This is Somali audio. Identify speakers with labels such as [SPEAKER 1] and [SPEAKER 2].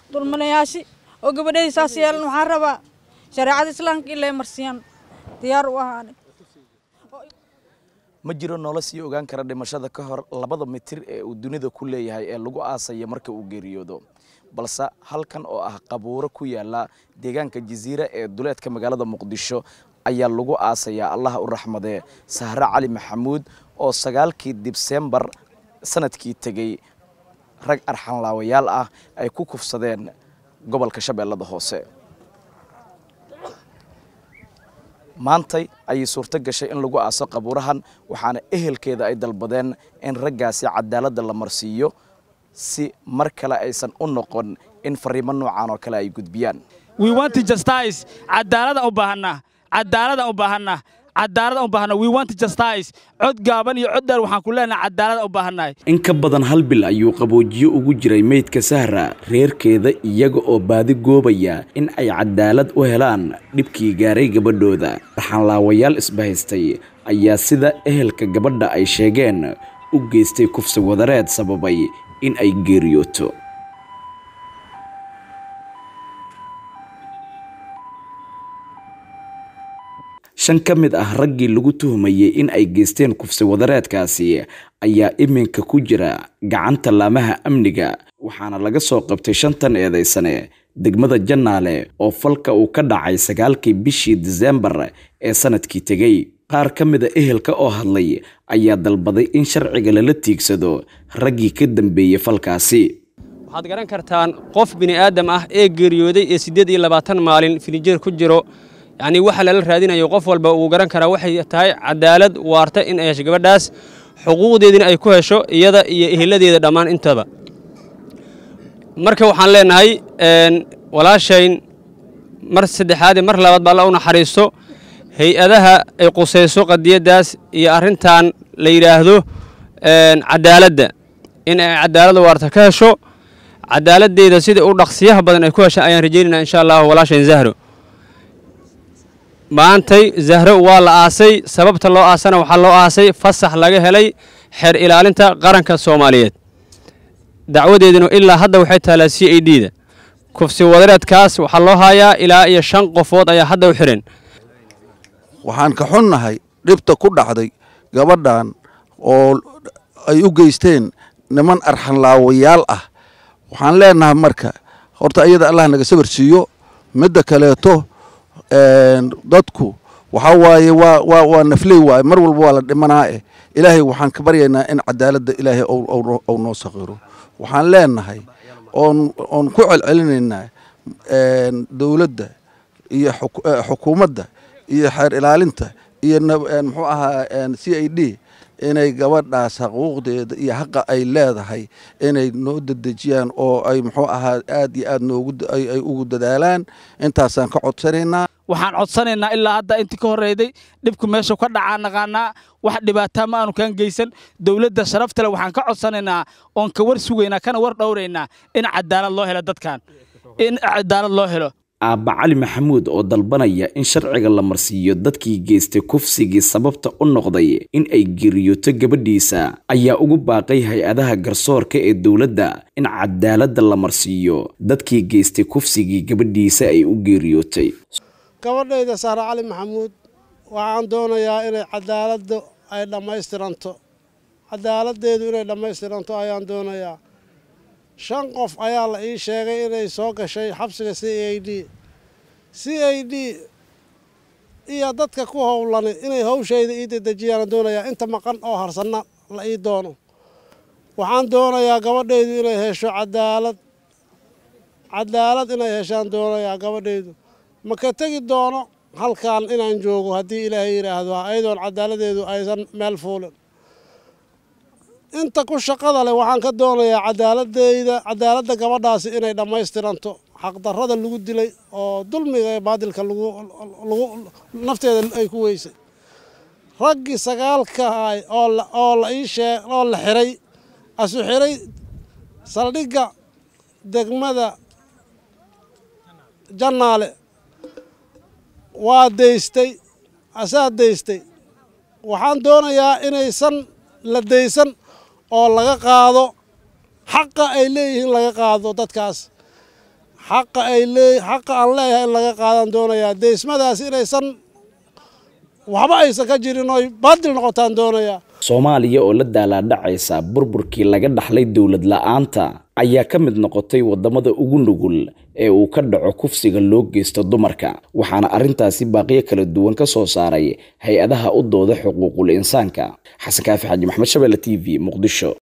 [SPEAKER 1] dulminayaashii oo gabadhahii saas yeelan waxaan rabaa shareecada islaamka in lay marsiyaan diyaar u ahaani
[SPEAKER 2] ma jiro nolol sii ogaan kara dhimashada ka hor labada mitir ee uu dunida ku leeyahay ee lagu aasaya marka uu geeriyoodo balse halkan oo ah qabuuro ku yaala deegaanka jasiira ee duleedka magaalada muqdisho ayaa lagu aasayaa allaha u raxmadee sahre cali maxamuud oo sagaalkii dibsembar sanadkii tegey rag arxanlaawayaal ah ay ku kufsadeen gobolka shabeellada hoose maantay ayay suurto gashay in lagu aaso qabuurahan waxaana ehelkeeda ay dalbadeen in raggaasi cadaaladda la marsiiyo si mar kale aysan u noqon in fariimo noocan oo kale ay gudbiyaan
[SPEAKER 3] we want justice cadaalada u baahanaa cadaalada u baahanaa cadaalada u baahanaa we want justice cod gaaban iyo cod dheer waxaan ku leenahay cadaalada u baahannahay
[SPEAKER 2] in ka badan hal bil ayuu qaboojiyo ugu jiray meydka sahra reerkeeda iyaga oo baadi goobaya in ay cadaalad u helaan dhibkii gaaray gabadhooda raxanlaawayaal isbahaystay ayaa sida ehelka gabadha ay sheegeen u geystay kufsi wadareed sababay in ay geeriyooto shan ka mid ah raggii lagu tuhumayey in ay geysteen kufsi wadareedkaasi ayaa iminka ku jira gacanta laamaha amniga waxaana laga soo qabtay shantan eedaysane degmada jannaale oo falka uu ka dhacay sagaalkii bishii diseembar ee sanadkii tegey qaar ka mida ehelka oo hadlay ayaa dalbaday in sharciga lala tiigsado raggii ka dambeeyey falkaasi
[SPEAKER 4] waxaad garan kartaan qof bini'aadam ah ee geeriyooday ee siddeed iyo labaatan maalin finijeer ku jiro yacnii waxa lala raadinayo qof walba uu garan karaa waxay tahay cadaalad waarta in ay hesho gabadhaas xuquuqdeedina ay ku hesho iyada iyo eheladeeda dhammaan intaba marka waxaan leenahay walaashayn mar saddexaad mar labaad ba alla u naxariisto hay-adaha ay qusayso qadiyaddaas iyo arrintan la yidhaahdo cadaaladda in ay cadaalad waarta ka hesho cadaaladdeeda sida u dhaqsiyaha badan ay ku hesha ayaan rajaynayna insha allahu walaashayn zahro maantay zahro waa la aasay sababta loo aasana waxaa loo aasay fasax laga helay xeer ilaalinta qaranka soomaaliyeed dacwadeeduna ilaa hadda waxay taalaa c a d da kufsi wadareedkaas waxaa loo haayaa ilaa iyo shan qofood ayaa hadda u xihan
[SPEAKER 5] waxaan ka xunnahay dhibta ku dhacday gabadhan oo ay u geysteen niman arxanlaawayaal ah waxaan leenahay marka horta iyada allah naga sabar siiyo midda kaleeto dadku waxaa waaye waa waa waa nafley waaye mar walba waa la dhimanaa eh ilaahay waxaan ka baryaynaa in cadaaladda ilaahay ou noo sakhiro waxaan leenahay oon oon ku celcelinaynaa dowladda iyo xukuumadda iyo xeer ilaalinta iyo muxuu ahaa c i d inay gabadhaas xuquuqdeeda iyo xaqa ay leedahay inay noo dedejiyaan oo ay muxuu ahaa aad iyo aad noogu ay ugu dadaalaan intaasaan ka codsanaynaa
[SPEAKER 3] waxaan codsanaynaa ilaa hadda intii ka horreyday dhibku meesha ka dhacaa naqaanaa wax dhibaataa ma aanu kaan geysan dowladda sharaftale waxaan ka codsanaynaa oon ka war sugaynaa kana war dhowraynaa in cadaalad loo helo dadkan in cadaalad loo helo
[SPEAKER 2] aabba cali maxamuud oo dalbanaya in sharciga la marsiiyo dadkii geystay kufsigii sababta u noqday in ay geeriyooto gabadhiisa ayaa ugu baaqay hay-adaha garsoorka ee dowladda in cadaaladda la marsiiyo dadkii geystay kufsigii gabadhiisa ay u geeriyootay
[SPEAKER 6] gabadhayda saare cali maxamuud waxaan doonayaa inay cadaaladdu ay dhammaystiranto cadaaladdeedu inay dhammaystiranto ayaan doonayaa shan qof ayaa la ii sheegay inay soo gashay xabsiga c a d c a d iyo dadka ku howlani inay hawshayda ii dedejiyaan doonayaa inta maqan oo harsanna la ii doono waxaan doonayaa gabadhaydu inay hesho cadaalad cadaalad inay heshaan doonayaa gabadhaydu ma ka tegi doono halkan inaan joogo haddii ilaahay yidhaahdo ayadoon cadaaladeedu aysan meel fuulin inta ku shaqada leh waxaan ka doonayaa cadaaladeyda cadaaladda gabadhaasi inay dhammaystiranto xaqdarrada lagu dilay oo dulmiga ee baadilka lagu lagu nafteeda ay ku weysay raggii sagaalka ahay oo la oo la ii sheeg oo la xiray asu xiray saldhigga degmada jannaale waa daystay asaa daystay waxaan doonayaa inaysan la daysan oo laga qaado xaqa ay leeyihiin laga qaado dadkaas xaqa ay lee xaqa aan leeyahay in laga qaadan doonayaa deysmadaas inaysan waxba aysan ka jirin oy baadil noqotaan doonayaa
[SPEAKER 2] soomaaliya oo la daalaadhacaysa burburkii laga dhaxlay dowlad la'aanta ayaa ka mid noqotay waddamada ugu nugul ee uu ka dhaco kufsiga loo geysto dumarka waxaana arrintaasi baaqiyo kala duwan ka soo saaray hay-adaha u dooda xuquuqul insaanka xasan kaafi xaaji maxmed shabeelle t v muqdisho